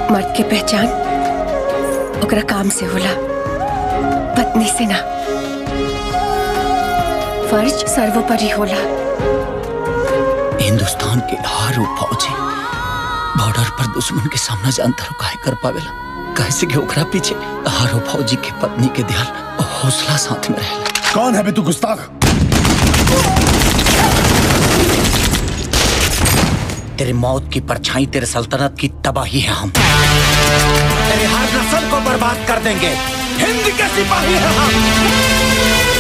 मर्द के पहचान ओकरा काम से होला पत्नी से ना फर्ज सर्वोपरि होला हिंदुस्तान के हर वो फौजी बॉर्डर पर दुश्मन के सामना जानता हो काहे कर पावेला कैसे कि ओकरा पीछे हर वो फौजी के पत्नी के ध्यान और हौसला साथ में रहेला कौन है बे तू गुस्ताख तेरे मौत की परछाई तेरे सल्तनत की तबाही है हम तेरे हर नस्ल को बर्बाद कर देंगे हिंद के सिपाही हैं हम